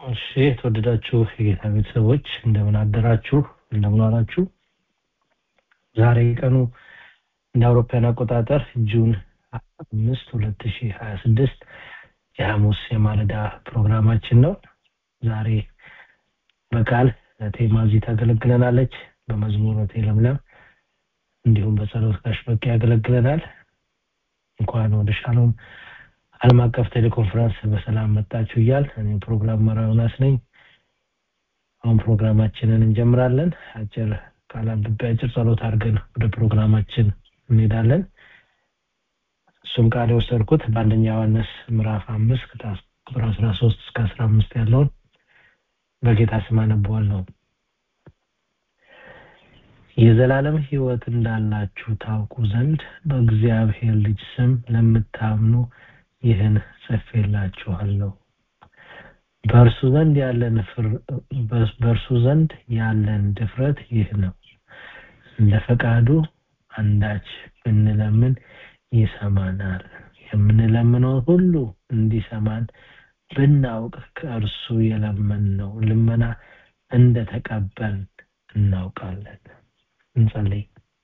እሺ የተወደዳችሁ የጌታ ቤተሰቦች እንደምን አደራችሁ እንደምን ዋላችሁ ዛሬ ቀኑ እንደ አውሮፓውያን አቆጣጠር ጁን አምስት ሁለት ሺህ ሀያ ስድስት የሐሙስ የማለዳ ፕሮግራማችን ነው ዛሬ በቃል ቴማዚ ታገለግለናለች በመዝሙር ለምለም እንዲሁም በጸሎት ጋሽ በቂ ያገለግለናል እንኳን ወደ ሻሎም ዓለም አቀፍ ቴሌኮንፈረንስ በሰላም መጣችሁ እያል እኔ ፕሮግራም መራውናስ ነኝ አሁን ፕሮግራማችንን እንጀምራለን አጭር ቃል አንብቤ አጭር ጸሎት አድርገን ወደ ፕሮግራማችን እንሄዳለን እሱም ቃል የወሰድኩት በአንደኛ ዮሐንስ ምዕራፍ አምስት ቁጥር አስራ ሶስት እስከ አስራ አምስት ያለውን በጌታ ስም አነበዋለሁ የዘላለም ህይወት እንዳላችሁ ታውቁ ዘንድ በእግዚአብሔር ልጅ ስም ለምታምኑ ይህን ጽፌላችኋለሁ በእርሱ ዘንድ ያለን በእርሱ ዘንድ ያለን ድፍረት ይህ ነው እንደ ፈቃዱ አንዳች ብንለምን ይሰማናል የምንለምነው ሁሉ እንዲሰማን ብናውቅ ከእርሱ የለመንነው ልመና እንደተቀበል እናውቃለን እንጸልይ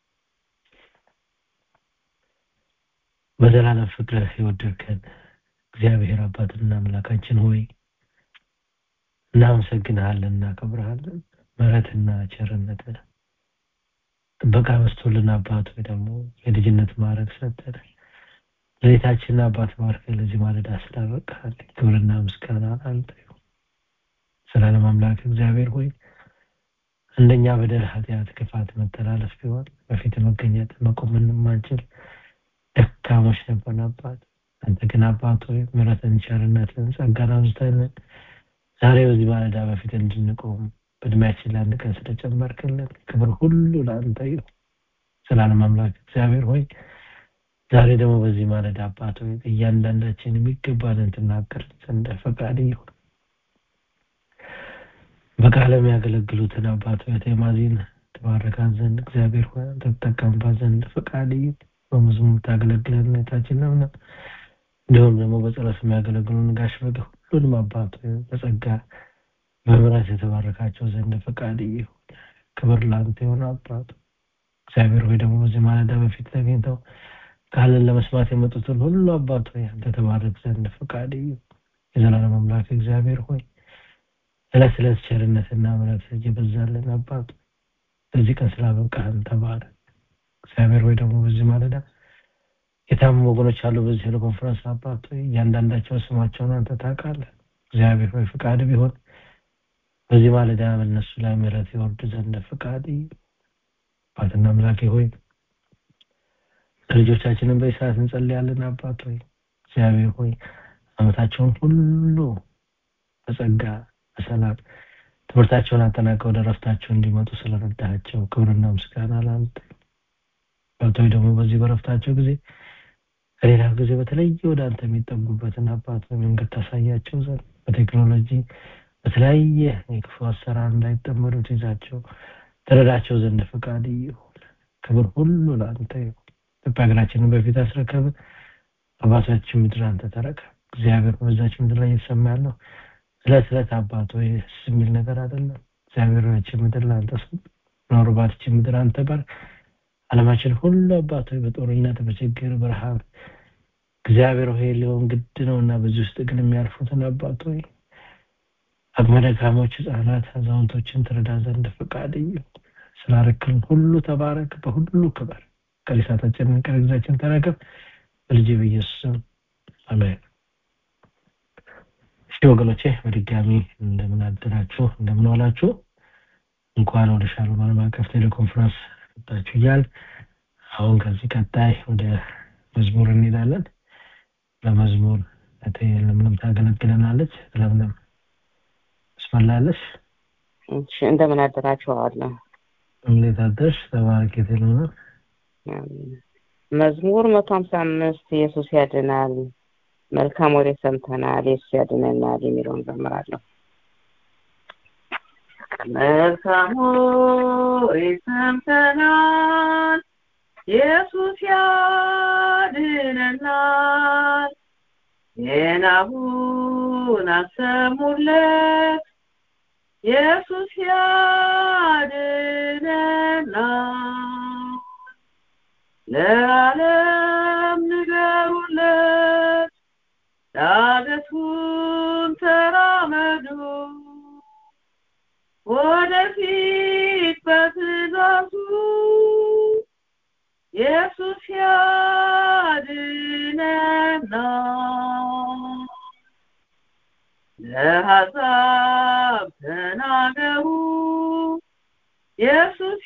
በዘላለም ፍቅር የወደድከን እግዚአብሔር አባትና አምላካችን ሆይ እናመሰግንሃለን እናከብረሃለን ምሕረትና ቸርነት ጥበቃ በስቶልን አባት ወይ ደግሞ የልጅነት ማድረግ ሰጠን ለቤታችን አባት ባርክ ለዚህ ማለዳ ስላበቃል ክብርና ምስጋና አንተ ስላለም አምላክ እግዚአብሔር ሆይ እንደኛ በደል ኃጢአት ክፋት መተላለፍ ቢሆን በፊት መገኘት መቆም የማንችል ደካሞች ነበር አባት አንተ ግን አባት ሆይ ምሕረትን ቸርነትን ጸጋን አብዝተልን ዛሬ በዚህ ማለዳ በፊት እንድንቆም በእድሜያችን ለአንድ ቀን ስለጨመርክልን ክብር ሁሉ ለአንተ ይሁን ስላለም አምላክ እግዚአብሔር ሆይ ዛሬ ደግሞ በዚህ ማለዳ አባት ሆይ እያንዳንዳችን የሚገባንን ትናገር ዘንድ ፈቃድ ይሁን በቃለ የሚያገለግሉትን አባት ሆይ ቴማዚን ትባረካት ዘንድ እግዚአብሔር ሆይ አንተ ትጠቀምባት ዘንድ ፈቃድ ይሁን በመዝሙር ታገለግለን ሁኔታችን ነው እንዲሁም ደግሞ በጸሎት የሚያገለግሉን ጋሽ በገ ሁሉንም አባት በጸጋ በምሕረት የተባረካቸው ዘንድ ፈቃድ ይሁን ክብር ለአንተ የሆነ አባት እግዚአብሔር ሆይ ደግሞ በዚህ ማለዳ በፊት ተገኝተው ቃልን ለመስማት የመጡትን ሁሉ አባት ሆይ አንተ ተባረክ ዘንድ ፈቃድ ይሁን የዘላለም አምላክ እግዚአብሔር ሆይ እለት እለት ቸርነትና ምሕረት እየበዛልን አባት በዚህ ቀን ስላበቃህን ተባረክ እግዚአብሔር ሆይ ደግሞ በዚህ ማለዳ የታመሙ ወገኖች አሉ በዚህ ቴሌኮንፈረንስ አባት ሆይ እያንዳንዳቸው ስማቸውን አንተ ታውቃለህ እግዚአብሔር ሆይ ፍቃድ ቢሆን በዚህ ማለዳ በእነሱ ላይ ምሕረት ይወርድ ዘንድ ፍቃድ አባትና አምላኬ ሆይ ልጆቻችንን በሰዓት እንጸልያለን አባት ሆይ እግዚአብሔር ሆይ አመታቸውን ሁሉ በጸጋ በሰላም ትምህርታቸውን አጠናቀው ወደ ረፍታቸው እንዲመጡ ስለረዳቸው ክብርና ምስጋና ለአንተ ገብተው ደግሞ በዚህ በረፍታቸው ጊዜ ከሌላ ጊዜ በተለየ ወደ አንተ የሚጠጉበትን አባት መንገድ ታሳያቸው ዘንድ በቴክኖሎጂ በተለያየ የክፉ አሰራር እንዳይጠመዱ ትይዛቸው ተረዳቸው ዘንድ ፈቃድ ይሁን ክብር ሁሉ ለአንተ ይሁን ኢትዮጵያ ሀገራችንን በፊት አስረከብ አባታችን ምድር አንተ ተረከብ እግዚአብሔር በዛች ምድር ላይ እየተሰማ ያለው ስለት ስለት አባት ወይ የሚል ነገር አይደለም እግዚአብሔር ሆያችን ምድር ለአንተ ኖርባትች ምድር አንተ ባር አለማችን ሁሉ አባት ሆይ በጦርነት በችግር በረሃብ እግዚአብሔር ሆይ ሊሆን ግድ ነው እና በዚህ ውስጥ ግን የሚያልፉትን አባት ሆይ አቅመ ደካሞች ህጻናት አዛውንቶችን ትረዳ ዘንድ ፈቃድ ስላረክልን ሁሉ ተባረክ በሁሉ ክበር ቀሪሳታችንን ቀሪዛችን ተረከብ በልጅ በኢየሱስ ስም አሜን እሺ ወገኖቼ በድጋሚ እንደምን አደራችሁ እንደምን ዋላችሁ እንኳን ወደ ሻሎም ዓለም አቀፍ ቴሌኮንፈረንስ መጣችሁ እያል አሁን ከዚህ ቀጣይ ወደ መዝሙር እንሄዳለን ለመዝሙር ለምለም ታገለግለናለች ለምለም ትስመላለች እሺ እንደምን አደራችኋለሁ እንዴት አደርሽ ተባረክ የተለመ መዝሙር መቶ ሀምሳ አምስት ኢየሱስ ያድናል መልካም ወሬ ሰምተናል ኢየሱስ ያድነናል የሚለውን ዘምራለሁ መልካም ወሬ ሰምተናል ኢየሱስ ያድነናል የናሁ ጩኸቱን አሰሙለት ኢየሱስ ያድነናል ለዓለም ንገሩለት ዳገቱን ተራመዱ ወደፊት በትእዛዙ ኢየሱስ ያድነናል ለአሕዛብ ተናገሩ ኢየሱስ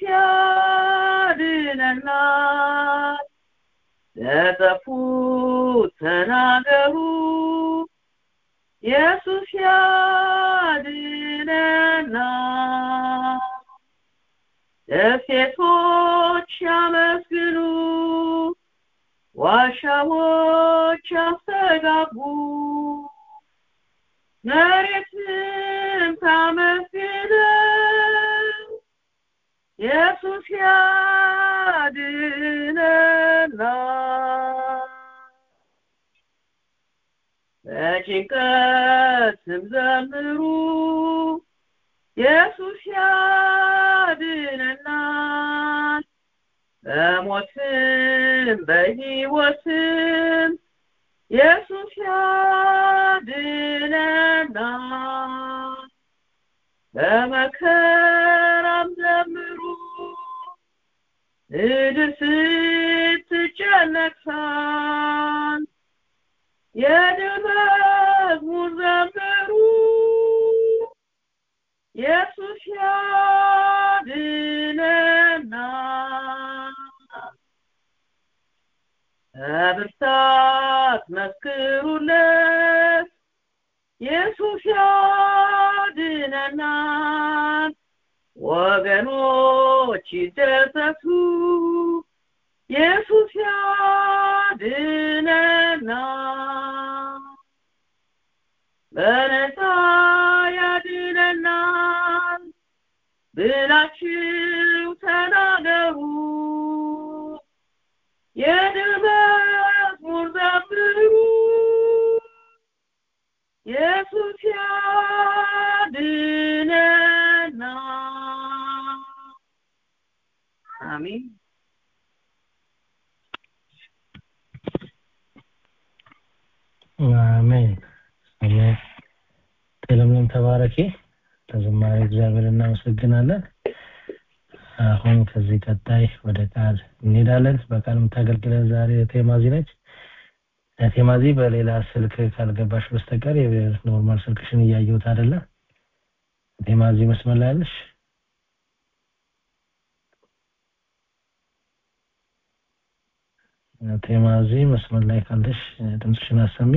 ያድነናል ለጠፉት ተናገሩ ኢየሱስ ያድነናል ደሴቶች ያመስግኑ ዋሻዎች ያስተጋቡ መሬትን ታመስግነው ኢየሱስ ያድነናል በጭንቀትም ዘምሩ ኢየሱስ ያድነናል በሞትም በሕይወትም ኢየሱስ ያድነናል በመከራም ዘምሩ ምድር ስትጨነቅ ሳል የድል መዝሙር ዘምሩ ኢየሱስ ያድነናል በብርታት መስክሩለት ኢየሱስ ያድነናል ወገኖች ይደሰቱ ኢየሱስ ያድነናል በነፃ ያድነናል ብላችሁ ተናገሩ የድል መዝሙር ዘምሩ ኢየሱስ ያድነናል አሜን አሜን አሜን ለምለም ተባረኪ ለዝማሬ እግዚአብሔር እናመሰግናለን አሁን ከዚህ ቀጣይ ወደ ቃል እንሄዳለን በቃል የምታገለግለን ዛሬ ቴማዚ ነች ቴማዚ በሌላ ስልክ ካልገባሽ በስተቀር የኖርማል ስልክሽን እያየሁት አይደለም ቴማዚ መስመር ላይ ያለሽ ቴማዚ መስመር ላይ ካለሽ ድምፅሽን አሰሚ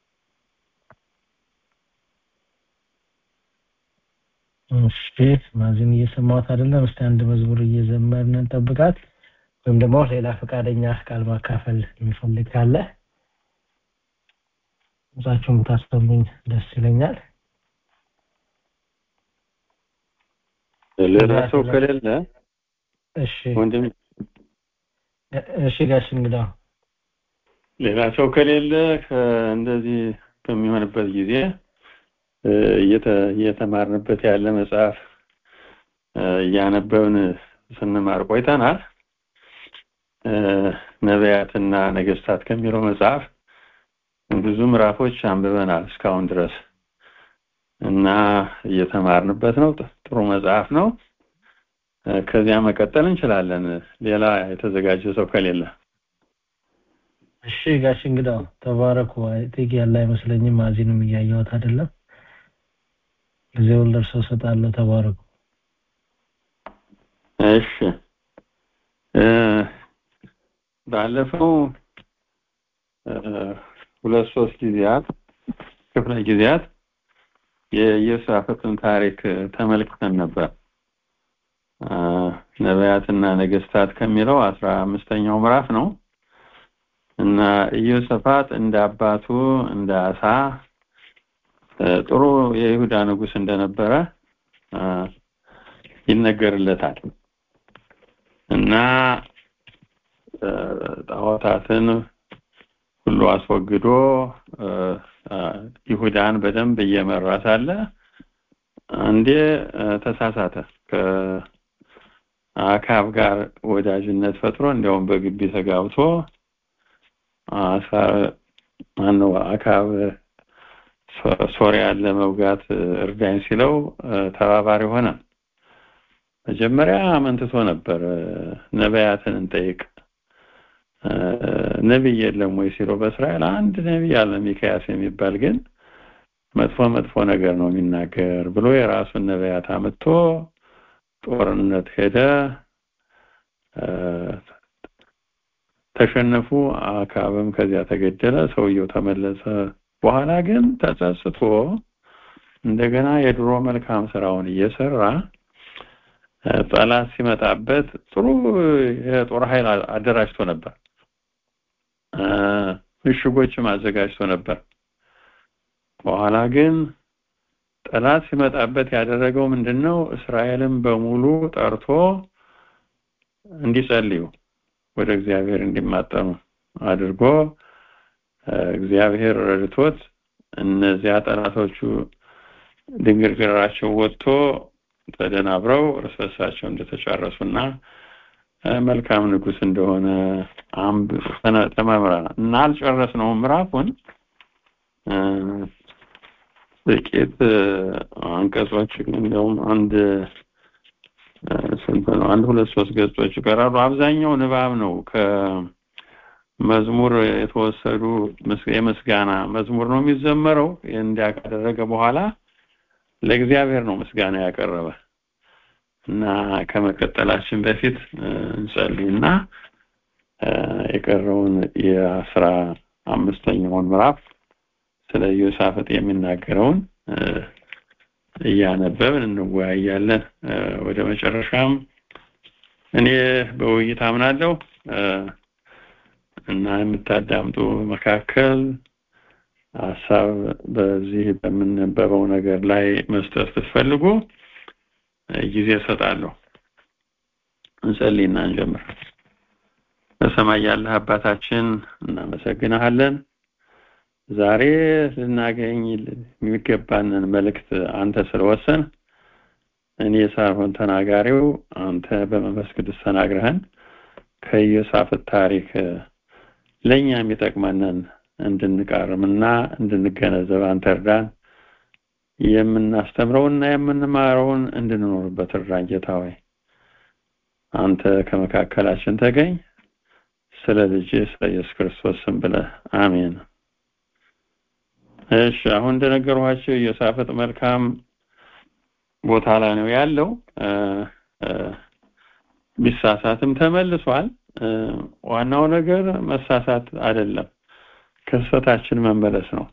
እሺ ማዚን እየሰማሁት አይደለም እስቲ አንድ መዝሙር እየዘመርን እንጠብቃት ወይም ደግሞ ሌላ ፈቃደኛ ቃል ማካፈል የሚፈልግ ካለ ድምፃችሁን ብታሰሙኝ ደስ ይለኛል ሌላ ሰው ከሌለ እሺ ወንድም እሺ ጋሽ እንግዳ ሌላ ሰው ከሌለ እንደዚህ በሚሆንበት ጊዜ እየተማርንበት ያለ መጽሐፍ እያነበብን ስንማር ቆይተናል ነቢያትና ነገስታት ከሚለው መጽሐፍ ብዙ ምዕራፎች አንብበናል እስካሁን ድረስ እና እየተማርንበት ነው ጥሩ መጽሐፍ ነው ከዚያ መቀጠል እንችላለን ሌላ የተዘጋጀ ሰው ከሌለ እሺ ጋሽ እንግዳው ተባረኩ ጥቂ ያለ አይመስለኝም ማዚንም እያየሁት አይደለም ጊዜውን ለእርሰው ሰጣለሁ ተባረኩ እሺ ባለፈው ሁለት ሶስት ጊዜያት ክፍለ ጊዜያት የኢዮሳፍጥን ታሪክ ተመልክተን ነበር ነቢያትና ነገስታት ከሚለው አስራ አምስተኛው ምዕራፍ ነው እና ኢዮሳፋጥ እንደ አባቱ እንደ አሳ ጥሩ የይሁዳ ንጉስ እንደነበረ ይነገርለታል እና ጣዖታትን ሁሉ አስወግዶ ይሁዳን በደንብ እየመራ ሳለ አንዴ ተሳሳተ ከአካብ ጋር ወዳጅነት ፈጥሮ እንዲያውም በግቢ ተጋብቶ ማነው አካብ ሶሪያን ለመውጋት እርዳኝ ሲለው ተባባሪ ሆነ መጀመሪያ አመንትቶ ነበር ነቢያትን እንጠይቅ ነቢይ የለም ወይ ሲለው በእስራኤል አንድ ነቢይ አለ ሚካያስ የሚባል ግን መጥፎ መጥፎ ነገር ነው የሚናገር ብሎ የራሱን ነቢያት አምጥቶ ጦርነት ሄደ ተሸነፉ አካብም ከዚያ ተገደለ ሰውየው ተመለሰ በኋላ ግን ተጸጽቶ እንደገና የድሮ መልካም ስራውን እየሰራ ጠላት ሲመጣበት ጥሩ የጦር ኃይል አደራጅቶ ነበር ምሽጎችም አዘጋጅቶ ነበር በኋላ ግን ጠላት ሲመጣበት ያደረገው ምንድነው እስራኤልን በሙሉ ጠርቶ እንዲጸልዩ ወደ እግዚአብሔር እንዲማጠኑ አድርጎ እግዚአብሔር ረድቶት እነዚያ ጠላቶቹ ድንግርግራቸው ወጥቶ ተደናብረው እርስ በርሳቸው እንደተጨረሱና መልካም ንጉስ እንደሆነ ተመምረናል እና አልጨረስነውም ምዕራፉን ጥቂት አንቀጾች እንዲያውም አንድ ስንት ነው አንድ ሁለት ሶስት ገጾች ይቀራሉ አብዛኛው ንባብ ነው ከመዝሙር የተወሰዱ የምስጋና መዝሙር ነው የሚዘመረው እንዲያ ካደረገ በኋላ ለእግዚአብሔር ነው ምስጋና ያቀረበ እና ከመቀጠላችን በፊት እንጸልይና የቀረውን የአስራ አምስተኛውን ምዕራፍ ስለ ዮሳፍጥ የሚናገረውን እያነበብን እንወያያለን ወደ መጨረሻም እኔ በውይይት አምናለሁ እና የምታዳምጡ መካከል ሀሳብ በዚህ በምንነበበው ነገር ላይ መስጠት ብትፈልጉ ጊዜ እሰጣለሁ እንጸልይና እንጀምር በሰማይ ያለህ አባታችን እናመሰግናለን ዛሬ ልናገኝ የሚገባንን መልእክት አንተ ስለወሰን እኔ ሳይሆን ተናጋሪው አንተ በመንፈስ ቅዱስ ተናግረህን ከኢዮሳፍጥ ታሪክ ለእኛ የሚጠቅመንን እንድንቃርምና እንድንገነዘብ አንተ እርዳን የምናስተምረውና የምንማረውን እንድንኖርበት እርዳን ጌታ ሆይ አንተ ከመካከላችን ተገኝ ስለ ልጅ ስለ ኢየሱስ ክርስቶስ ስም ብለህ አሜን እሺ አሁን እንደነገርኋቸው ኢዮሳፍጥ መልካም ቦታ ላይ ነው ያለው ቢሳሳትም ተመልሷል ዋናው ነገር መሳሳት አይደለም ከስህተታችን መመለስ ነው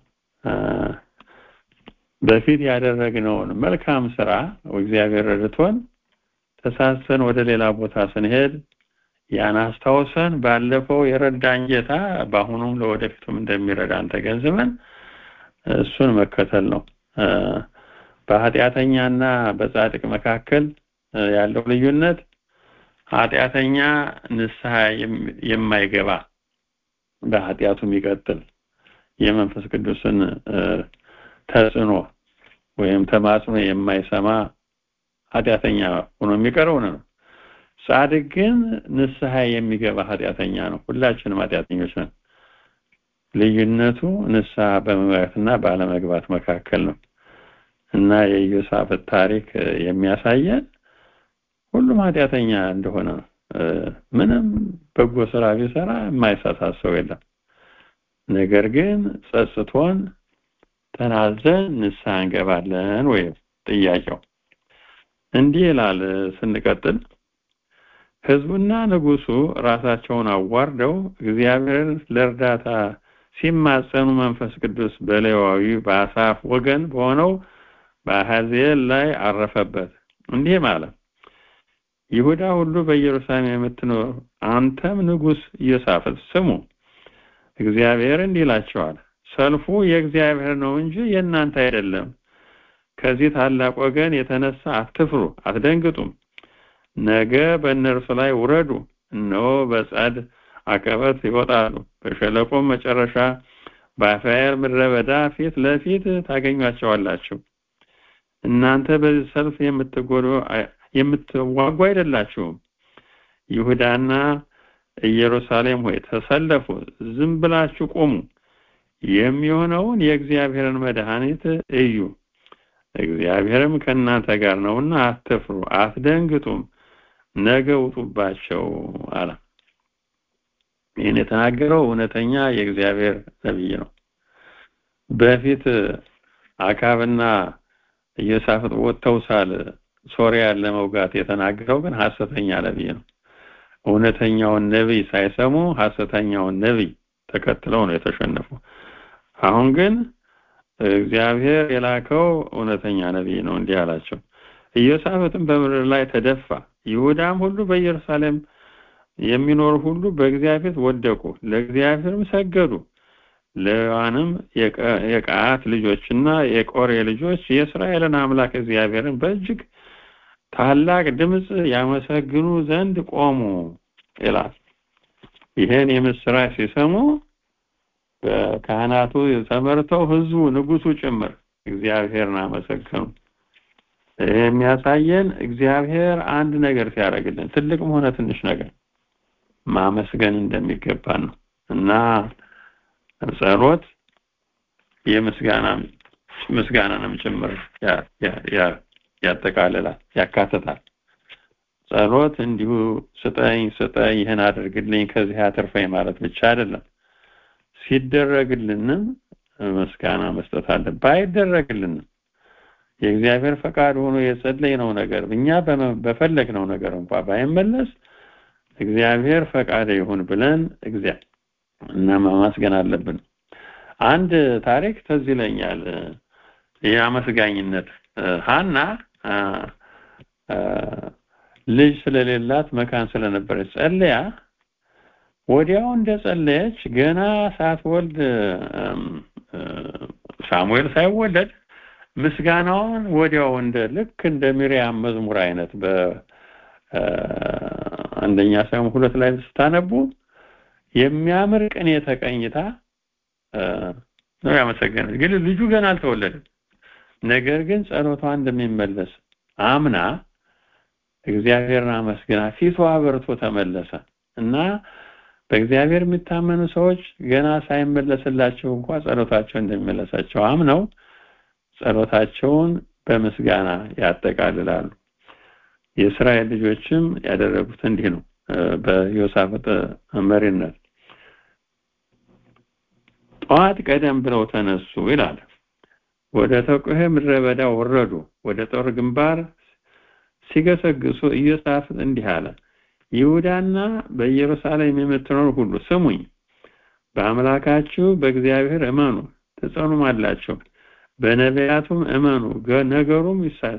በፊት ያደረግነውን መልካም ስራ እግዚአብሔር ረድቶን ተሳሰን ወደ ሌላ ቦታ ስንሄድ ያን አስታውሰን ባለፈው የረዳን ጌታ በአሁኑም ለወደፊቱም እንደሚረዳን ተገንዝበን እሱን መከተል ነው በኃጢአተኛና በጻድቅ መካከል ያለው ልዩነት ኃጢአተኛ ንስሐ የማይገባ በኃጢአቱ የሚቀጥል የመንፈስ ቅዱስን ተጽዕኖ ወይም ተማጽኖ የማይሰማ ኃጢአተኛ ሆኖ የሚቀረው ነው ጻድቅ ግን ንስሐ የሚገባ ኃጢአተኛ ነው ሁላችንም ኃጢአተኞች ነን ልዩነቱ ንስሐ በመግባትና ባለመግባት መካከል ነው እና የኢዮሳፍጥ ታሪክ የሚያሳየን ሁሉም ኃጢአተኛ እንደሆነ ነው ምንም በጎ ስራ ቢሰራ የማይሳሳት ሰው የለም ነገር ግን ጸጽቶን ተናዘን ንስሐ እንገባለን ወይ ጥያቄው እንዲህ ይላል ስንቀጥል ህዝቡና ንጉሱ ራሳቸውን አዋርደው እግዚአብሔርን ለእርዳታ ሲማጸኑ መንፈስ ቅዱስ በሌዋዊ በአሳፍ ወገን በሆነው በአሐዜል ላይ አረፈበት እንዲህ ማለት ይሁዳ ሁሉ በኢየሩሳሌም የምትኖር አንተም ንጉስ ኢዮሳፍጥ ስሙ እግዚአብሔር እንዲህ ይላቸዋል ሰልፉ የእግዚአብሔር ነው እንጂ የእናንተ አይደለም ከዚህ ታላቅ ወገን የተነሳ አትፍሩ አትደንግጡም ነገ በእነርሱ ላይ ውረዱ እነሆ በጻድ አቀበት ይወጣሉ በሸለቆም መጨረሻ በአፍያር ምድረ በዳ ፊት ለፊት ታገኟቸዋላችሁ። እናንተ በዚህ ሰልፍ የምትጎዱ የምትዋጉ አይደላችሁም። ይሁዳና ኢየሩሳሌም ሆይ ተሰለፉ፣ ዝም ብላችሁ ቁሙ። የሚሆነውን የእግዚአብሔርን መድኃኒት እዩ። እግዚአብሔርም ከእናንተ ጋር ነውና አትፍሩ፣ አትደንግጡም። ነገ ውጡባቸው አለ። ይህን የተናገረው እውነተኛ የእግዚአብሔር ነቢይ ነው። በፊት አካብና ኢዮሳፍጥ ወጥተው ሳል ሶሪያን ለመውጋት የተናገረው ግን ሐሰተኛ ነቢይ ነው። እውነተኛውን ነቢይ ሳይሰሙ ሐሰተኛውን ነቢይ ተከትለው ነው የተሸነፉ። አሁን ግን እግዚአብሔር የላከው እውነተኛ ነቢይ ነው። እንዲህ አላቸው። ኢዮሳፍጥም በምድር ላይ ተደፋ፣ ይሁዳም ሁሉ በኢየሩሳሌም የሚኖሩ ሁሉ በእግዚአብሔር ወደቁ፣ ለእግዚአብሔርም ሰገዱ። ሌዋንም የቀዓት ልጆችና የቆሬ ልጆች የእስራኤልን አምላክ እግዚአብሔርን በእጅግ ታላቅ ድምፅ ያመሰግኑ ዘንድ ቆሙ ይላል። ይህን የምስራች ሲሰሙ ካህናቱ ተመርተው ህዝቡ፣ ንጉሱ ጭምር እግዚአብሔርን አመሰገኑ። ይህ የሚያሳየን እግዚአብሔር አንድ ነገር ሲያደርግልን ትልቅም ሆነ ትንሽ ነገር ማመስገን እንደሚገባን ነው እና ጸሎት የምስጋና ምስጋናንም ጭምር ያጠቃልላል ያካትታል። ጸሎት እንዲሁ ስጠኝ ስጠኝ ይህን አድርግልኝ ከዚህ አትርፈኝ ማለት ብቻ አይደለም። ሲደረግልንም ምስጋና መስጠት አለ። ባይደረግልንም የእግዚአብሔር ፈቃድ ሆኖ የጸለይነው ነገር እኛ በፈለግነው ነገር እንኳ ባይመለስ እግዚአብሔር ፈቃድ ይሁን ብለን እግዚአብሔር እና ማመስገን አለብን። አንድ ታሪክ ትዝ ይለኛል። የአመስጋኝነት ሀና ልጅ ስለሌላት መካን ስለነበረች ጸልያ ወዲያው እንደጸለየች ገና ሳትወልድ ሳሙኤል ሳይወለድ ምስጋናውን ወዲያው እንደ ልክ እንደ ሚሪያም መዝሙር አይነት በአንደኛ ሳሙኤል ሁለት ላይ ስታነቡ የሚያምር ቅኔ ተቀኝታ ነው ያመሰገነች። ግን ልጁ ገና አልተወለደም። ነገር ግን ጸሎቷ እንደሚመለስ አምና እግዚአብሔርን አመስግና ፊቷ አበርቶ ተመለሰ እና በእግዚአብሔር የሚታመኑ ሰዎች ገና ሳይመለስላቸው እንኳ ጸሎታቸው እንደሚመለሳቸው አምነው ጸሎታቸውን በምስጋና ያጠቃልላሉ። የእስራኤል ልጆችም ያደረጉት እንዲህ ነው። በዮሳፍጥ መሪነት ጠዋት ቀደም ብለው ተነሱ ይላል። ወደ ተቆሄ ምድረ በዳ ወረዱ። ወደ ጦር ግንባር ሲገሰግሱ ኢዮሳፍጥ እንዲህ አለ፣ ይሁዳና በኢየሩሳሌም የምትኖሩ ሁሉ ስሙኝ፣ በአምላካችሁ በእግዚአብሔር እመኑ ትጸኑማላችሁ፣ በነቢያቱም እመኑ ነገሩም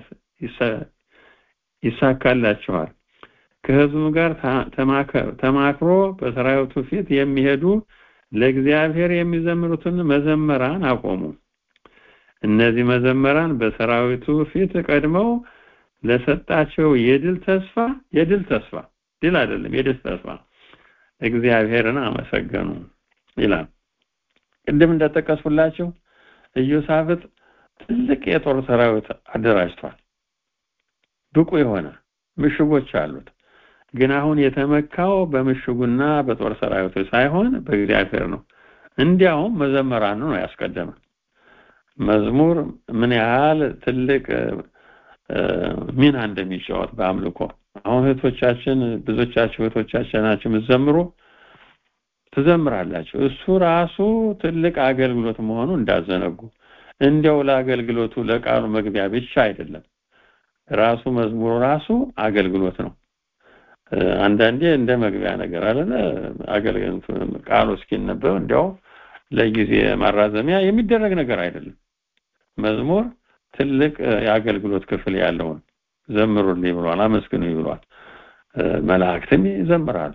ይሳካላችኋል። ከህዝቡ ጋር ተማክሮ በሰራዊቱ ፊት የሚሄዱ ለእግዚአብሔር የሚዘምሩትን መዘመራን አቆሙ። እነዚህ መዘመራን በሰራዊቱ ፊት ቀድመው ለሰጣቸው የድል ተስፋ የድል ተስፋ ድል አይደለም የድል ተስፋ እግዚአብሔርን አመሰገኑ ይላል። ቅድም እንደጠቀስኩላችሁ ኢዮሳፍጥ ትልቅ የጦር ሰራዊት አደራጅቷል። ብቁ የሆነ ምሽጎች አሉት። ግን አሁን የተመካው በምሽጉና በጦር ሰራዊቱ ሳይሆን በእግዚአብሔር ነው። እንዲያውም መዘመራኑ ነው ያስቀደመ። መዝሙር ምን ያህል ትልቅ ሚና እንደሚጫወት በአምልኮ አሁን እህቶቻችን ብዙዎቻችሁ እህቶቻችን ናቸው የምትዘምሩ ትዘምራላችሁ። እሱ ራሱ ትልቅ አገልግሎት መሆኑ እንዳዘነጉ እንዲያው ለአገልግሎቱ ለቃሉ መግቢያ ብቻ አይደለም። ራሱ መዝሙሩ ራሱ አገልግሎት ነው። አንዳንዴ እንደ መግቢያ ነገር አለለ አገልግሎት ቃሉ እስኪነበብ እንዲያው ለጊዜ ማራዘሚያ የሚደረግ ነገር አይደለም። መዝሙር ትልቅ የአገልግሎት ክፍል ያለውን ዘምሩልኝ ብሏል፣ አመስግኑኝ ብሏል። መላእክትም ይዘምራሉ።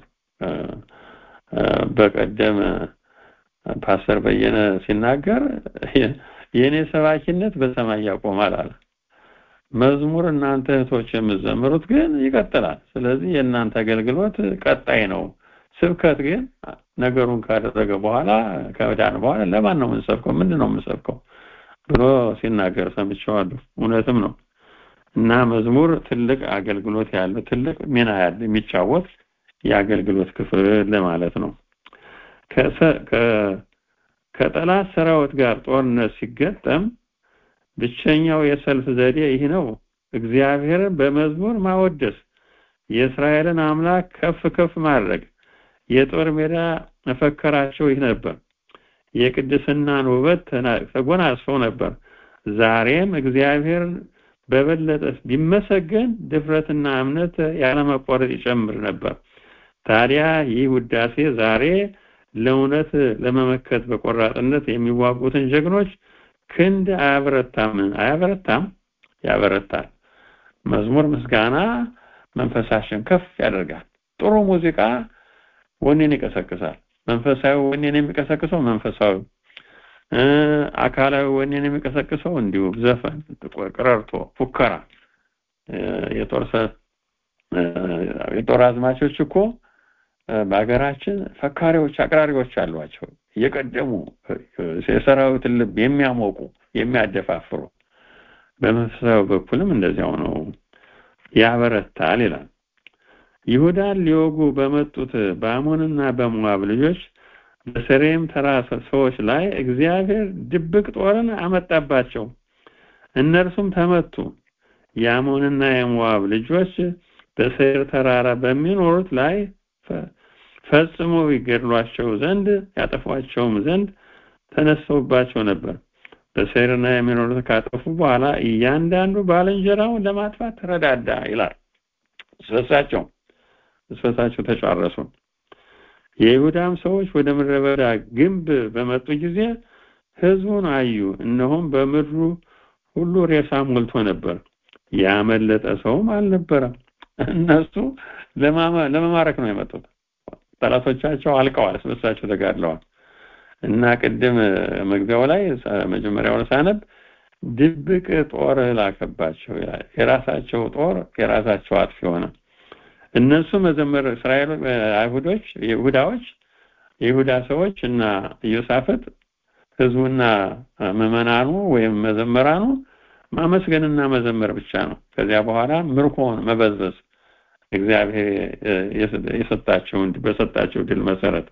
በቀደም ፓስተር በየነ ሲናገር የእኔ ሰባኪነት በሰማይ ያቆማል አለ። መዝሙር እናንተ እህቶች የምትዘምሩት ግን ይቀጥላል። ስለዚህ የእናንተ አገልግሎት ቀጣይ ነው። ስብከት ግን ነገሩን ካደረገ በኋላ ከዳን በኋላ ለማን ነው የምንሰብከው ምንድን ነው የምንሰብከው ብሎ ሲናገር ሰምቼዋለሁ እውነትም ነው እና መዝሙር ትልቅ አገልግሎት ያለው ትልቅ ሚና ያለ የሚጫወት የአገልግሎት ክፍል ለማለት ነው ከጠላት ሰራዊት ጋር ጦርነት ሲገጠም ብቸኛው የሰልፍ ዘዴ ይህ ነው እግዚአብሔርን በመዝሙር ማወደስ የእስራኤልን አምላክ ከፍ ከፍ ማድረግ የጦር ሜዳ መፈከራቸው ይህ ነበር የቅድስናን ውበት ተጎናጽፈው ነበር ዛሬም እግዚአብሔር በበለጠ ቢመሰገን ድፍረትና እምነት ያለመቆረጥ ይጨምር ነበር ታዲያ ይህ ውዳሴ ዛሬ ለእውነት ለመመከት በቆራጥነት የሚዋጉትን ጀግኖች ክንድ አያበረታም አያበረታም ያበረታል መዝሙር ምስጋና መንፈሳችን ከፍ ያደርጋል ጥሩ ሙዚቃ ወኔን ይቀሰቅሳል መንፈሳዊ ወኔን የሚቀሰቅሰው መንፈሳዊ አካላዊ ወኔን የሚቀሰቅሰው እንዲሁ ዘፈን ቅረርቶ ፉከራ የጦር የጦር አዝማቾች እኮ በሀገራችን ፈካሪዎች አቅራሪዎች አሏቸው እየቀደሙ የሰራዊትን ልብ የሚያሞቁ የሚያደፋፍሩ በመንፈሳዊ በኩልም እንደዚያው ነው ያበረታል ይላል ይሁዳን ሊወጉ በመጡት በአሞንና በሞዓብ ልጆች በሰሬም ተራ ሰዎች ላይ እግዚአብሔር ድብቅ ጦርን አመጣባቸው እነርሱም ተመቱ የአሞንና የሞዓብ ልጆች በሰይር ተራራ በሚኖሩት ላይ ፈጽሞ ይገድሏቸው ዘንድ ያጠፏቸውም ዘንድ ተነስተውባቸው ነበር በሰይርና የሚኖሩት ካጠፉ በኋላ እያንዳንዱ ባልንጀራውን ለማጥፋት ተረዳዳ ይላል ስበሳቸው ስበሳቸው ተጫረሱ የይሁዳም ሰዎች ወደ ምድረ በዳ ግንብ በመጡ ጊዜ ህዝቡን አዩ እነሆም በምድሩ ሁሉ ሬሳ ሞልቶ ነበር ያመለጠ ሰውም አልነበረም እነሱ ለመማረክ ነው የመጡት ጠላቶቻቸው አልቀዋል ስበሳቸው ተጋድለዋል እና ቅድም መግቢያው ላይ መጀመሪያውን ሳነብ ድብቅ ጦር ላከባቸው የራሳቸው ጦር የራሳቸው አጥፊ ሆነ እነሱ መዘመር እስራኤል አይሁዶች ይሁዳዎች የይሁዳ ሰዎች እና ኢዮሳፍጥ ህዝቡና ምዕመናኑ ወይም መዘመራኑ ማመስገንና መዘመር ብቻ ነው ከዚያ በኋላ ምርኮን መበዝበዝ እግዚአብሔር የሰጣቸው በሰጣቸው ድል መሰረት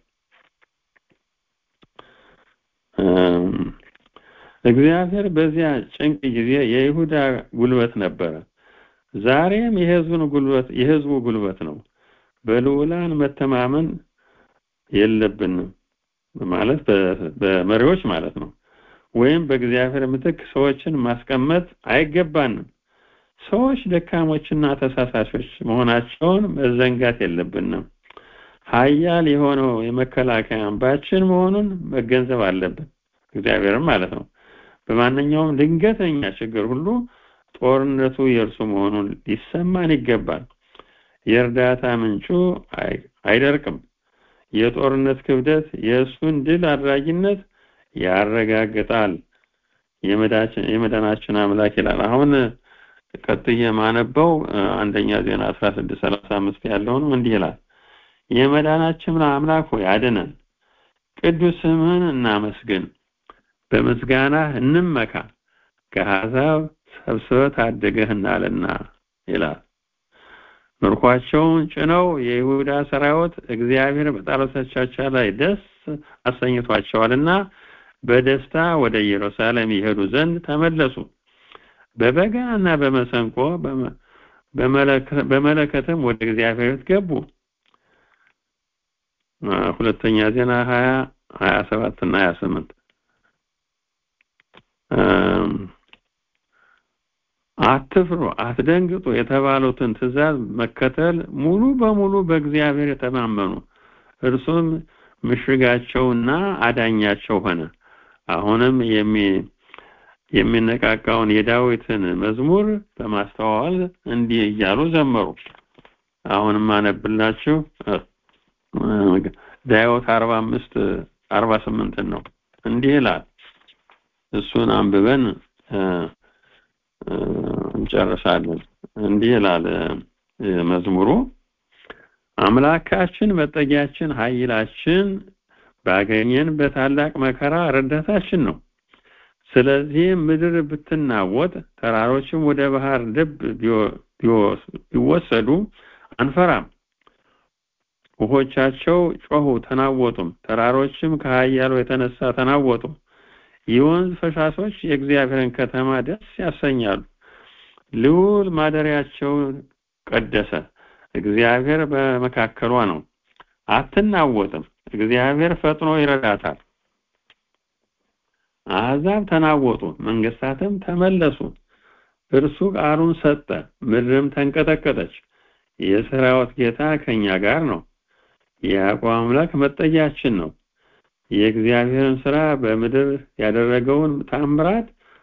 እግዚአብሔር በዚያ ጭንቅ ጊዜ የይሁዳ ጉልበት ነበረ ዛሬም የህዝቡን ጉልበት የህዝቡ ጉልበት ነው በልዑላን መተማመን የለብንም ማለት በመሪዎች ማለት ነው ወይም በእግዚአብሔር ምትክ ሰዎችን ማስቀመጥ አይገባንም ሰዎች ደካሞችና ተሳሳሾች መሆናቸውን መዘንጋት የለብንም ሀያል የሆነው የመከላከያ አምባችን መሆኑን መገንዘብ አለብን እግዚአብሔርም ማለት ነው በማንኛውም ድንገተኛ ችግር ሁሉ ጦርነቱ የእርሱ መሆኑን ሊሰማን ይገባል የእርዳታ ምንጩ አይደርቅም የጦርነት ክብደት የእሱን ድል አድራጊነት ያረጋግጣል የመዳናችን አምላክ ይላል አሁን ቀጥዬ ማነበው አንደኛ ዜና 1635 ያለው ነው እንዲህ ይላል የመዳናችን አምላክ ሆይ አድነን ቅዱስ ስምህን እናመስግን በምስጋና እንመካ ከአሕዛብ ሰብስበ ታደገህናልና ይላል ምርኳቸውን ጭነው የይሁዳ ሰራዊት እግዚአብሔር በጠላቶቻቸው ላይ ደስ አሰኝቷቸዋልና በደስታ ወደ ኢየሩሳሌም ይሄዱ ዘንድ ተመለሱ በበጋና በመሰንቆ በመለከትም ወደ እግዚአብሔር ገቡ ሁለተኛ ዜና 20 27 እና 28 አትፍሩ አትደንግጡ የተባሉትን ትእዛዝ መከተል ሙሉ በሙሉ በእግዚአብሔር የተማመኑ እርሱም ምሽጋቸውና አዳኛቸው ሆነ አሁንም የሚ የሚነቃቃውን የዳዊትን መዝሙር በማስተዋል እንዲህ እያሉ ዘመሩ አሁንም አነብላችሁ ዳዊት 45 48 ነው እንዲህ ይላል እሱን አንብበን እንጨርሳለን እንዲህ ይላል መዝሙሩ አምላካችን መጠጊያችን ኃይላችን ባገኘን በታላቅ መከራ ረዳታችን ነው። ስለዚህም ምድር ብትናወጥ ተራሮችም ወደ ባህር ልብ ቢወሰዱ አንፈራም። ውሆቻቸው ጮሁ ተናወጡም፣ ተራሮችም ከኃያሉ የተነሳ ተናወጡ። የወንዝ ፈሳሾች የእግዚአብሔርን ከተማ ደስ ያሰኛሉ። ልዑል ማደሪያቸውን ቀደሰ። እግዚአብሔር በመካከሏ ነው፣ አትናወጥም። እግዚአብሔር ፈጥኖ ይረዳታል። አሕዛብ ተናወጡ፣ መንግስታትም ተመለሱ። እርሱ ቃሉን ሰጠ፣ ምድርም ተንቀጠቀጠች። የሰራዊት ጌታ ከኛ ጋር ነው። የያዕቆብ አምላክ መጠጊያችን ነው። የእግዚአብሔርን ስራ በምድር ያደረገውን ታምራት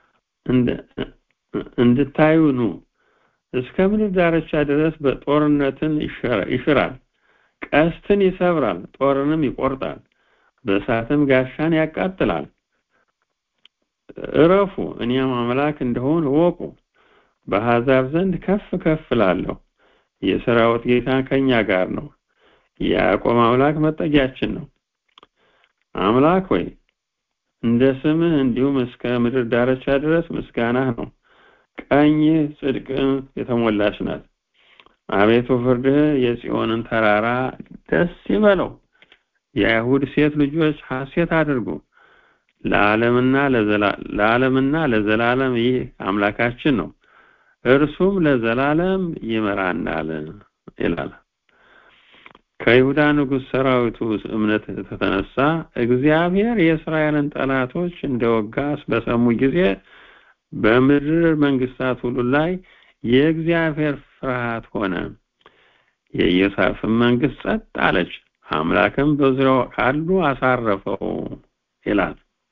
እንድታዩ ኑ። እስከ ምድር ዳርቻ ድረስ በጦርነትን ይሽራል፣ ቀስትን ይሰብራል፣ ጦርንም ይቆርጣል፣ በእሳትም ጋሻን ያቃጥላል። እረፉ፣ እኔም አምላክ እንደሆን እወቁ። በአሕዛብ ዘንድ ከፍ ከፍ እላለሁ። የሰራዊት ጌታ ከኛ ጋር ነው። የያዕቆብ አምላክ መጠጊያችን ነው። አምላክ ሆይ እንደ ስምህ እንዲሁም እስከ ምድር ዳርቻ ድረስ ምስጋናህ ነው። ቀኝ ጽድቅን የተሞላች ናት። አቤቱ ፍርድህ የጽዮንን ተራራ ደስ ይበለው። የአይሁድ ሴት ልጆች ሐሴት አድርጉ። ለዓለምና ለዓለምና ለዘላለም ይህ አምላካችን ነው፣ እርሱም ለዘላለም ይመራናል ይላል። ከይሁዳ ንጉሥ ሰራዊቱ እምነት የተነሳ እግዚአብሔር የእስራኤልን ጠላቶች እንደወጋ በሰሙ ጊዜ በምድር መንግስታት ሁሉ ላይ የእግዚአብሔር ፍርሃት ሆነ። የኢዮሳፍን መንግስት ጸጥ አለች፣ አምላክም በዙሪያው ካሉ አሳረፈው ይላል።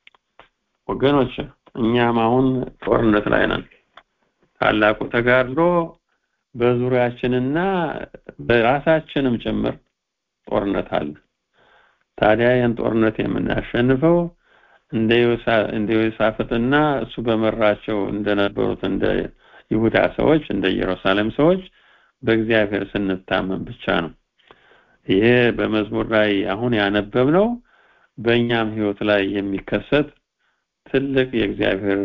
ወገኖች እኛም አሁን ጦርነት ላይ ነን። ታላቁ ተጋድሎ በዙሪያችንና በራሳችንም ጭምር ጦርነት አለ። ታዲያ ይህን ጦርነት የምናሸንፈው እንደ ዮሳፍጥና እሱ በመራቸው እንደነበሩት እንደ ይሁዳ ሰዎች እንደ ኢየሩሳሌም ሰዎች በእግዚአብሔር ስንታመን ብቻ ነው። ይሄ በመዝሙር ላይ አሁን ያነበብነው በእኛም ህይወት ላይ የሚከሰት ትልቅ የእግዚአብሔር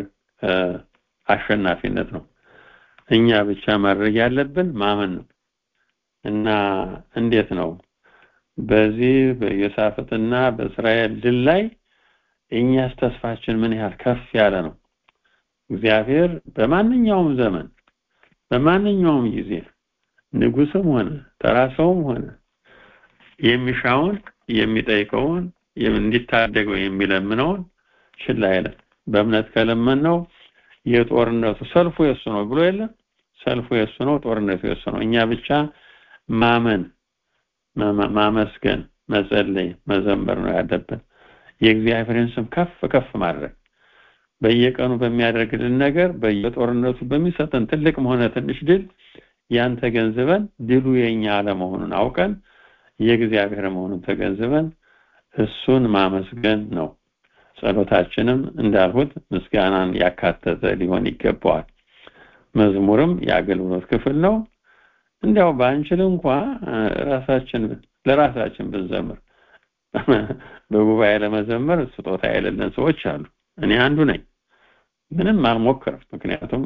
አሸናፊነት ነው። እኛ ብቻ ማድረግ ያለብን ማመን ነው እና እንዴት ነው በዚህ በዮሳፍጥና በእስራኤል ድል ላይ እኛስ ተስፋችን ምን ያህል ከፍ ያለ ነው? እግዚአብሔር በማንኛውም ዘመን በማንኛውም ጊዜ ንጉስም ሆነ ተራ ሰውም ሆነ የሚሻውን የሚጠይቀውን እንዲታደገው የሚለምነውን ችላ አይልም። በእምነት ከለመነው የጦርነቱ ሰልፉ የሱ ነው ብሎ የለም። ሰልፉ የሱ ነው፣ ጦርነቱ የሱ ነው። እኛ ብቻ ማመን፣ ማመስገን፣ መጸለይ፣ መዘመር ነው ያለብን። የእግዚአብሔርን ስም ከፍ ከፍ ማድረግ በየቀኑ በሚያደርግልን ነገር በየጦርነቱ በሚሰጠን ትልቅም ሆነ ትንሽ ድል ያን ተገንዝበን ድሉ የኛ አለመሆኑን አውቀን የእግዚአብሔር መሆኑን ተገንዝበን እሱን ማመስገን ነው። ጸሎታችንም እንዳልሁት ምስጋናን ያካተተ ሊሆን ይገባዋል። መዝሙርም የአገልግሎት ክፍል ነው። እንዲያው ባንችል እንኳ ራሳችን ለራሳችን ብንዘምር በጉባኤ ለመዘመር ስጦታ የሌለን ሰዎች አሉ። እኔ አንዱ ነኝ። ምንም አልሞክርም፣ ምክንያቱም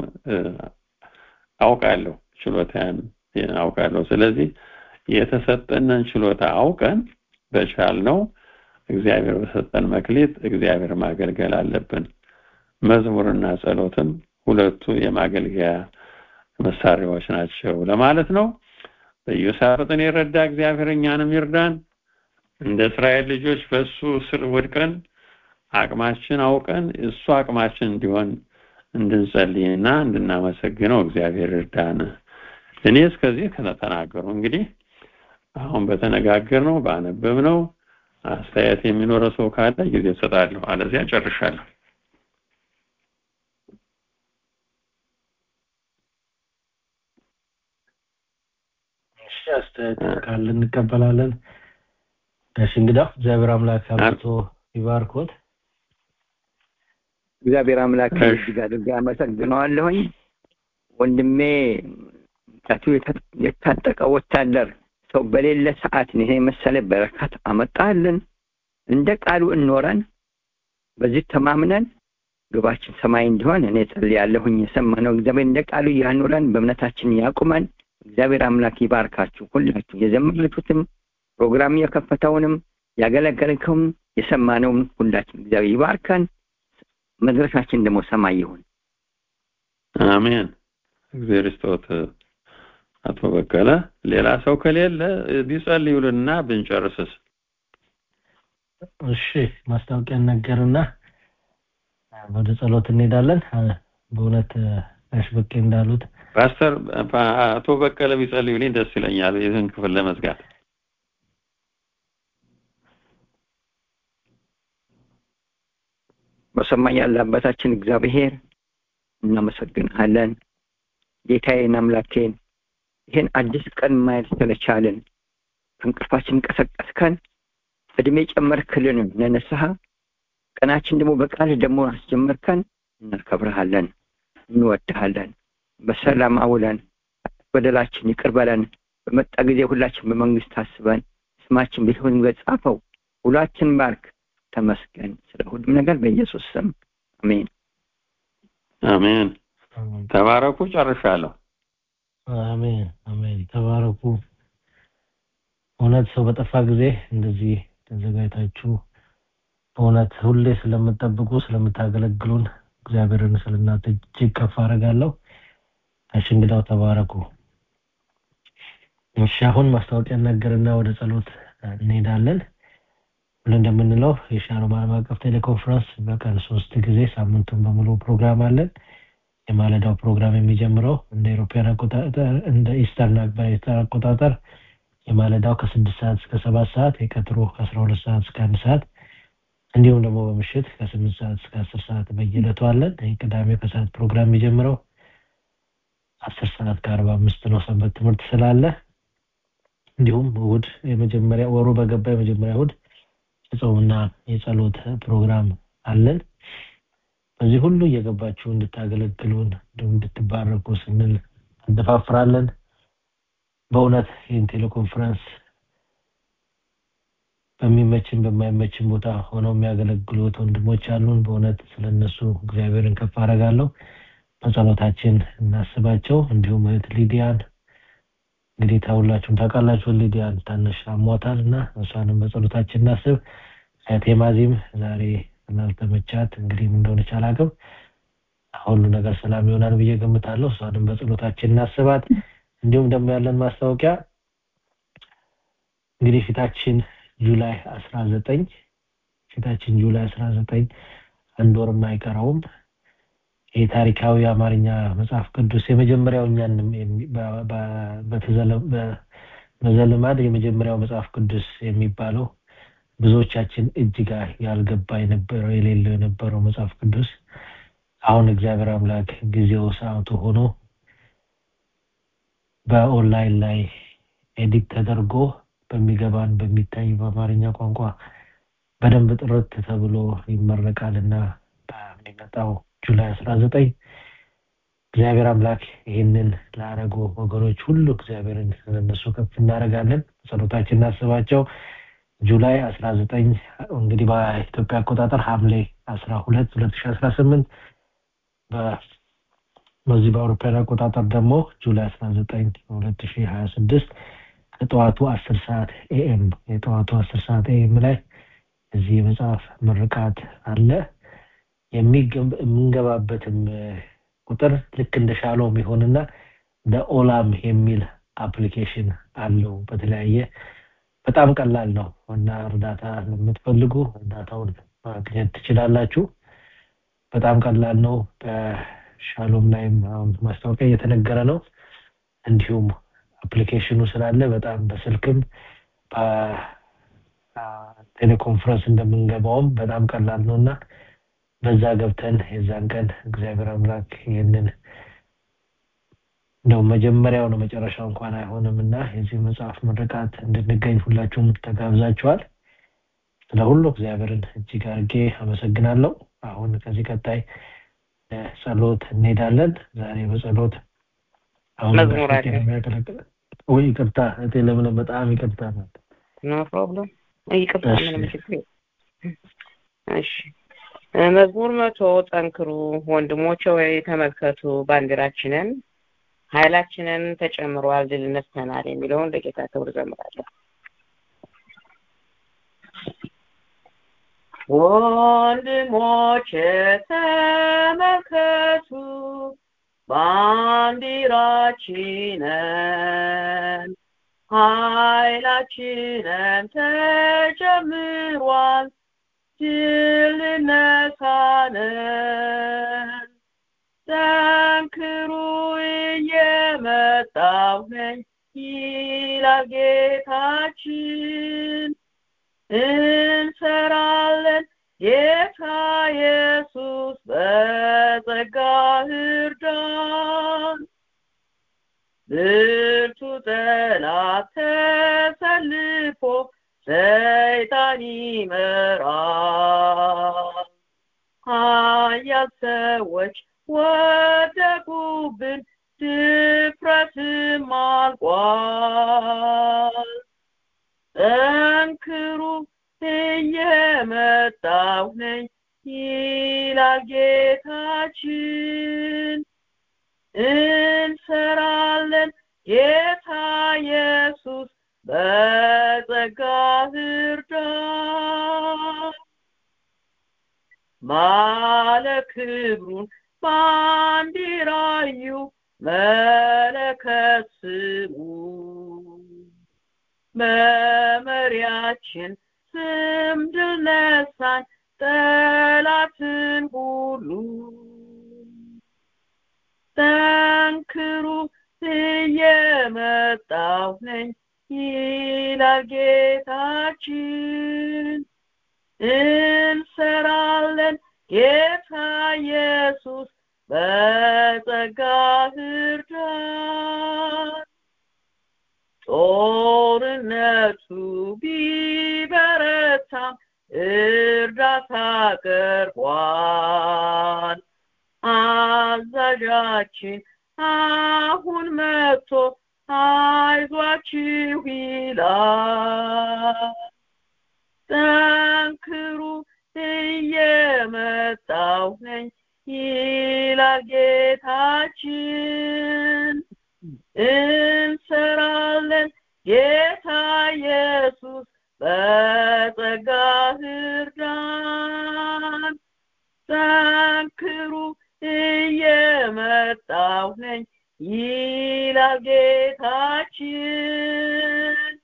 አውቃለሁ ችሎታን አውቃለሁ። ስለዚህ የተሰጠንን ችሎታ አውቀን በቻልነው እግዚአብሔር በሰጠን መክሊት እግዚአብሔር ማገልገል አለብን። መዝሙርና ጸሎትም ሁለቱ የማገልገያ መሳሪያዎች ናቸው ለማለት ነው። በኢዮሳፍጥን የረዳ እግዚአብሔር እኛንም ይርዳን። እንደ እስራኤል ልጆች በእሱ ስር ወድቀን አቅማችን አውቀን እሱ አቅማችን እንዲሆን እንድንጸልይና እንድናመሰግነው እግዚአብሔር ይርዳን። እኔ እስከዚህ ከተናገሩ እንግዲህ አሁን በተነጋገርነው ባነበብነው አስተያየት የሚኖረው ሰው ካለ ጊዜ እሰጣለሁ፣ አለዚያ ጨርሻለሁ። እሺ አስተያየት ካለ እንቀበላለን። እሺ እንግዲህ እግዚአብሔር አምላክ አብዝቶ ይባርኮት። እግዚአብሔር አምላክ እጅግ አድርጌ አመሰግነዋለሁኝ። ወንድሜ ታቱ የታጠቀ ወታደር ሰው በሌለ ሰዓት ይሄ መሰለ በረከት አመጣልን። እንደ ቃሉ እንኖረን በዚህ ተማምነን ግባችን ሰማይ እንዲሆን እኔ ጸልያለሁኝ። የሰማነው እግዚአብሔር እንደ ቃሉ ያኑረን፣ በእምነታችን ያቁመን። እግዚአብሔር አምላክ ይባርካችሁ ሁላችሁ የዘመራችሁትም ፕሮግራም የከፈተውንም ያገለገልከውም የሰማነውም ሁላችን እግዚአብሔር ይባርከን። መድረሻችን ደግሞ ሰማይ ይሁን። አሜን። እግዚአብሔር ይስጥዎት አቶ በቀለ። ሌላ ሰው ከሌለ ቢጸልዩልና ብንጨርስስ? እሺ ማስታወቂያ ነገርና ወደ ጸሎት እንሄዳለን። በእውነት ጋሽ በቄ እንዳሉት ፓስተር አቶ በቀለ ቢጸልዩልኝ ደስ ይለኛል፣ ይህን ክፍል ለመዝጋት። በሰማይ ያለ አባታችን እግዚአብሔር እናመሰግንሃለን። ጌታዬን አምላኬን ይህን አዲስ ቀን ማየት ስለቻልን ከእንቅልፋችን ቀሰቀስከን፣ እድሜ ጨመርክልን ለንስሐ ቀናችን ደግሞ በቃል ደግሞ አስጀመርከን። እናከብረሃለን፣ እንወድሃለን። በሰላም አውለን፣ በደላችን ይቅር በለን። በመጣ ጊዜ ሁላችን በመንግስት አስበን፣ ስማችን በሕይወት መዝገብ ጻፈው። ሁላችን ባርክ። ተመስገን ስለ ሁሉም ነገር በኢየሱስ ስም አሜን። አሜን። ተባረኩ። ጨርሻለሁ። አሜን አሜን። ተባረኩ። እውነት ሰው በጠፋ ጊዜ እንደዚህ ተዘጋጅታችሁ በእውነት ሁሌ ስለምጠብቁ ስለምታገለግሉን እግዚአብሔርን ስለእናንተ እጅግ ከፍ አደርጋለሁ። እሺ እንግዳው ተባረኩ። እሺ አሁን ማስታወቂያ ነገርና ወደ ጸሎት እንሄዳለን። ሁሉ እንደምንለው የሻሎም ዓለም አቀፍ ቴሌኮንፈረንስ በቀን ሶስት ጊዜ ሳምንቱን በሙሉ ፕሮግራም አለን። የማለዳው ፕሮግራም የሚጀምረው እንደ ኢሮፓያን አቆጣጠር እንደ ኢስተርን በኢስተር አቆጣጠር የማለዳው ከስድስት ሰዓት እስከ ሰባት ሰዓት የቀጥሮ ከአስራ ሁለት ሰዓት እስከ አንድ ሰዓት እንዲሁም ደግሞ በምሽት ከስምንት ሰዓት እስከ አስር ሰዓት በየዕለቱ አለን። ይህ ቅዳሜ ከሰዓት ፕሮግራም የሚጀምረው አስር ሰዓት ከአርባ አምስት ነው ሰንበት ትምህርት ስላለ እንዲሁም እሑድ የመጀመሪያ ወሩ በገባ የመጀመሪያ እሑድ የጾምና የጸሎት ፕሮግራም አለን። በዚህ ሁሉ እየገባችሁ እንድታገለግሉን እንዲሁም እንድትባረኩ ስንል እንደፋፍራለን። በእውነት ይህን ቴሌኮንፈረንስ በሚመችን በማይመችን ቦታ ሆነው የሚያገለግሉት ወንድሞች አሉን። በእውነት ስለነሱ እግዚአብሔርን ከፍ አደርጋለሁ። በጸሎታችን እናስባቸው። እንዲሁም እህት ሊዲያን እንግዲህ ታውላችሁም ታውቃላችሁ። ሊዲያን ታነሽ አሟታል እና እሷንም በጸሎታችን እናስብ። እህቴ ማዚም ዛሬ ስላልተመቻት እንግዲህ ምን እንደሆነች አላውቅም። ሁሉ ነገር ሰላም ይሆናል ብዬ ገምታለሁ። እሷንም በጸሎታችን እናስባት። እንዲሁም ደግሞ ያለን ማስታወቂያ እንግዲህ ፊታችን ጁላይ አስራ ዘጠኝ ፊታችን ጁላይ አስራ ዘጠኝ አንድ ወርም አይቀረውም ይህ ታሪካዊ የአማርኛ መጽሐፍ ቅዱስ የመጀመሪያው እኛን በዘልማድ የመጀመሪያው መጽሐፍ ቅዱስ የሚባለው ብዙዎቻችን እጅጋ ያልገባ የነበረው የሌለው የነበረው መጽሐፍ ቅዱስ አሁን እግዚአብሔር አምላክ ጊዜው ሰዓቱ ሆኖ በኦንላይን ላይ ኤዲት ተደርጎ በሚገባን በሚታይ በአማርኛ ቋንቋ በደንብ ጥርት ተብሎ ይመረቃል እና በሚመጣው ጁላይ አስራ ዘጠኝ እግዚአብሔር አምላክ ይህንን ላረጉ ወገኖች ሁሉ እግዚአብሔርን ስለነሱ ከፍ እናደርጋለን። ጸሎታችን እናስባቸው። ጁላይ አስራ ዘጠኝ እንግዲህ በኢትዮጵያ አቆጣጠር ሐምሌ አስራ ሁለት ሁለት ሺ አስራ ስምንት በዚህ በአውሮፓውያን አቆጣጠር ደግሞ ጁላይ አስራ ዘጠኝ ሁለት ሺ ሀያ ስድስት ከጠዋቱ አስር ሰዓት ኤኤም የጠዋቱ አስር ሰዓት ኤኤም ላይ እዚህ የመጽሐፍ ምርቃት አለ። የምንገባበትም ቁጥር ልክ እንደ ሻሎም ይሆንና በኦላም የሚል አፕሊኬሽን አለው። በተለያየ በጣም ቀላል ነው እና እርዳታ ለምትፈልጉ እርዳታውን ማግኘት ትችላላችሁ። በጣም ቀላል ነው። በሻሎም ላይም አሁን ማስታወቂያ እየተነገረ ነው። እንዲሁም አፕሊኬሽኑ ስላለ በጣም በስልክም ቴሌኮንፈረንስ እንደምንገባውም በጣም ቀላል ነው እና በዛ ገብተን የዛን ቀን እግዚአብሔር አምላክ ይህንን እንደው መጀመሪያው ነው መጨረሻው እንኳን አይሆንም እና የዚህ መጽሐፍ ምርቃት እንድንገኝ ሁላችሁም ተጋብዛችኋል። ስለ ሁሉ እግዚአብሔርን እጅግ አድርጌ አመሰግናለሁ። አሁን ከዚህ ቀጣይ ጸሎት እንሄዳለን። ዛሬ በጸሎት አሁን መዝሙር አለ። የሚያገለግል ወይ ይቅርታ እህቴ ለምን በጣም ይቅርታ ናት። ኖ ፕሮብለም ይቅርታ፣ እሺ። ምንም ችግር የለም። እሺ መዝሙር መቶ ጠንክሩ ወንድሞቼ ወይ ተመልከቱ ባንዲራችንን ኃይላችንን ተጨምሯል ድል ነስተናል የሚለውን ለጌታ ክብር ዘምራለሁ ወንድሞቼ ተመልከቱ ባንዲራችንን ኃይላችንን ተጨምሯል ድል ነሳንን ጠንክሩ እየመጣሁ ነኝ ይላል ጌታችን እንሰራለን ጌታ ኢየሱስ በጸጋ እርዳን ብርቱ ጠላት ተሰልፎ ሰይጣን ይመራል ሀያል ሰዎች ወደቁብን ድፍረትም አልቋል ጠንክሩ እየመጣሁ ነኝ ይላል ጌታችን እንሰራለን ጌታ ኢየሱስ በጸጋ እርዳን ባለ ክብሩን ባንዲራዩ መለከት ስሙ በመሪያችን ስም ድል ነሳን ጠላትን ሁሉ ጠንክሩ እየመጣሁ ነኝ ይላል ጌታችን እንሰራለን ጌታ ኢየሱስ በጸጋ እርዳን ጦርነቱ ቢበረታም እርዳታ ቀርቧል አዛዣችን አሁን መጥቶ አይዟችሁ ይላል ጠንክሩ እየመጣሁ ነኝ ይላል ጌታችን እንሰራለን ጌታ ኢየሱስ በጸጋ እርዳን ጠንክሩ እየመጣሁ ነኝ ይላል ጌታችን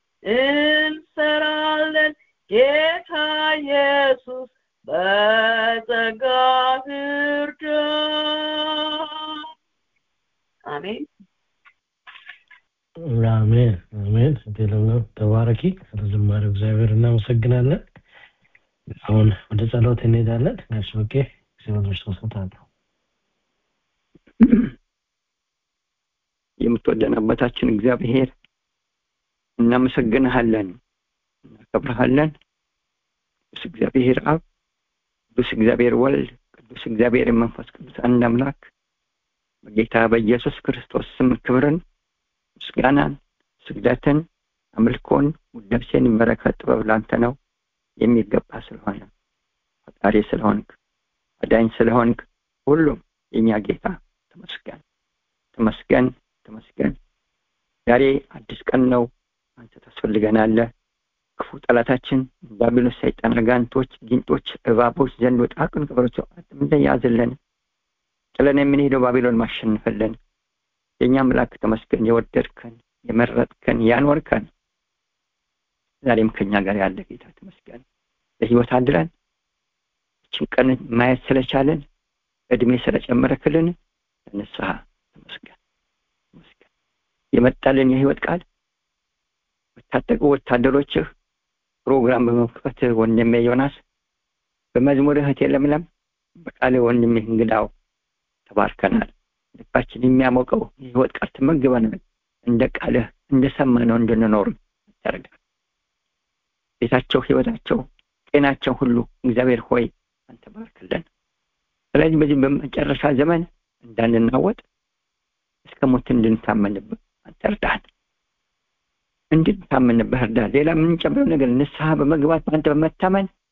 እንሰራለን ጌታ ኢየሱስ በጸጋ እርዳን አሜን አሜን አሜን ለምለም ተባረኪ ስለ ዝማሬው እግዚአብሔር እናመሰግናለን አሁን ወደ ጸሎት እንሄዳለን ጋሽ በቄ እግዚአብሔር ተሰጣለሁ የምትወደን አባታችን እግዚአብሔር እናመሰግንሃለን እናከብረሃለን ቅዱስ እግዚአብሔር አብ ቅዱስ እግዚአብሔር ወልድ ቅዱስ እግዚአብሔር መንፈስ ቅዱስ አንድ አምላክ በጌታ በኢየሱስ ክርስቶስ ስም ክብርን ምስጋናን ስግደትን አምልኮን ውዳሴን በረከት ጥበብ ላንተ ነው የሚገባ ስለሆነ ፈጣሪ ስለሆንክ አዳኝ ስለሆንክ ሁሉም የኛ ጌታ ተመስገን ተመስገን ተመስገን ዛሬ አዲስ ቀን ነው አንተ ታስፈልገናለህ ክፉ ጠላታችን ዲያብሎስ ሰይጣን አጋንቶች ጊንጦች እባቦች ዘንድ ወጣቅን ክብሮች እንደያዝልን ጥለን የምንሄደው ባቢሎን ማሸንፈለን የእኛ አምላክ ተመስገን የወደድከን የመረጥከን ያኖርከን ዛሬም ከኛ ጋር ያለ ጌታ ተመስገን ለህይወት አድረን እችን ቀን ማየት ስለቻለን እድሜ ስለጨመረክልን ለንስሐ ተመስገን ተመስገን የመጣልን የህይወት ቃል በታጠቁ ወታደሮችህ ፕሮግራም በመክፈት ወንድሜ ዮናስ በመዝሙር እህቴ ለምለም በቃል ወንድሜ እንግዳው ተባርከናል ልባችን የሚያሞቀው የህይወት ቃል ትመግበናል እንደ ቃልህ እንደሰማነው እንድንኖር ያደርጋል ቤታቸው ህይወታቸው ጤናቸው ሁሉ እግዚአብሔር ሆይ አንተ ባርክልን ስለዚህ በዚህ በመጨረሻ ዘመን እንዳንናወጥ እስከ ሞት እንድንታመንብህ አንተ እርዳን እንድንታመንብህ እርዳን ሌላ የምንጨምረው ነገር ንስሐ በመግባት በአንተ በመታመን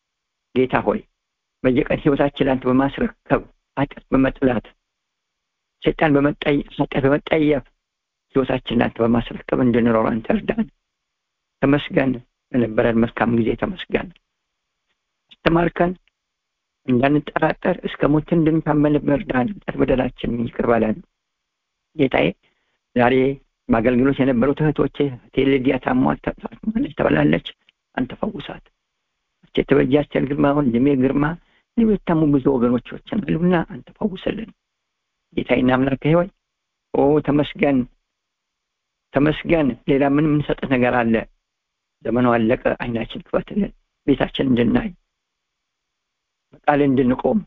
ጌታ ሆይ በየቀን ህይወታችን አንተ በማስረከብ ኃጢአት በመጥላት ሰይጣን ኃጢአት በመጠየፍ ህይወታችን አንተ በማስረከብ እንድንኖር አንተ እርዳን። ተመስገን ለነበረን መልካም ጊዜ ተመስገን። አስተማርከን እንዳንጠራጠር እስከ ሞት እንድንታመን እርዳን። ኃጢአት በደላችን ይቅር በለን ጌታዬ። ዛሬ በአገልግሎት የነበሩት እህቶቼ ቴሌዲያ ታሟል ታማለች ተብላለች። አንተ ፈውሳት። የተበጃ አስቴር ግርማ፣ ወንድሜ ግርማ፣ ሌሎች የታሙ ብዙ ወገኖቻችን አሉና አንተ ፈውስልን ጌታዬና አምላኬ ሆይ ኦ ተመስገን ተመስገን። ሌላ ምን የምንሰጥህ ነገር አለ? ዘመኑ አለቀ። አይናችን ክፈትልን፣ ቤታችን እንድናይ በቃል እንድንቆም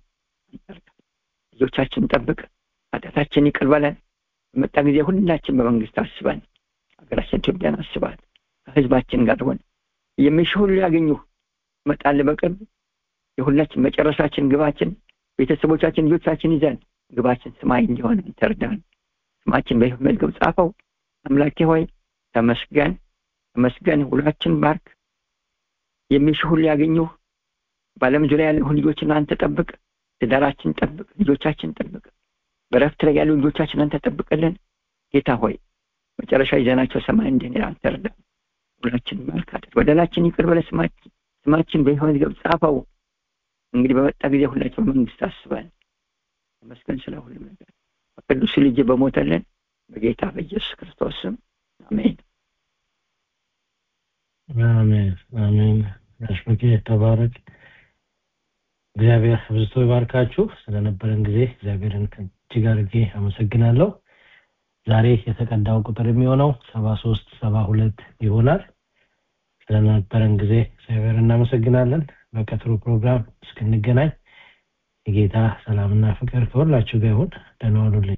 ልጆቻችን ጠብቅ፣ ኃጢአታችን ይቅር በለን። በመጣ ጊዜ ሁላችን በመንግስት አስበን፣ ሀገራችን ኢትዮጵያን አስባት፣ ከህዝባችን ጋር ሆን የሚሽ ሁሉ ያገኙ መጣል በቅርብ የሁላችን መጨረሻችን ግባችን ቤተሰቦቻችን ልጆቻችን ይዘን ግባችን ሰማይ እንዲሆን ተርዳን። ስማችን በሕይወት መዝገብ ጻፈው። አምላኬ ሆይ ተመስገን ተመስገን። ሁላችን ባርክ። የሚሽ ሁሉ ያገኙ በዓለም ዙሪያ ያለ ልጆችን አንተ ጠብቅ። ትዳራችን ጠብቅ። ልጆቻችን ጠብቅ። በረፍት ላይ ያሉ ልጆቻችን አንተ ጠብቅልን። ጌታ ሆይ መጨረሻ ይዘናቸው ሰማይ እንድንሄድ አንተ እርዳን። ሁላችን ባርክ። በደላችን ይቅር በለ። ስማችን በሕይወት መዝገብ ጻፈው። እንግዲህ በመጣ ጊዜ ሁላችን በመንግስት አስበን ተመስገን ስለ ሁሉም ነገር በቅዱስ ልጅ በሞተልን በጌታ በኢየሱስ ክርስቶስ ስም አሜን አሜን አሜን። ጋሽ በቄ ተባረክ። እግዚአብሔር አብዝቶ ይባርካችሁ። ስለነበረን ጊዜ እግዚአብሔርን እጅግ አድርጌ አመሰግናለሁ። ዛሬ የተቀዳው ቁጥር የሚሆነው ሰባ ሶስት ሰባ ሁለት ይሆናል። ስለነበረን ጊዜ እግዚአብሔር እናመሰግናለን። በቀጥሩ ፕሮግራም እስክንገናኝ የጌታ ሰላምና ፍቅር ከሁላችሁ ጋር ይሁን። ደህና ዋሉልኝ።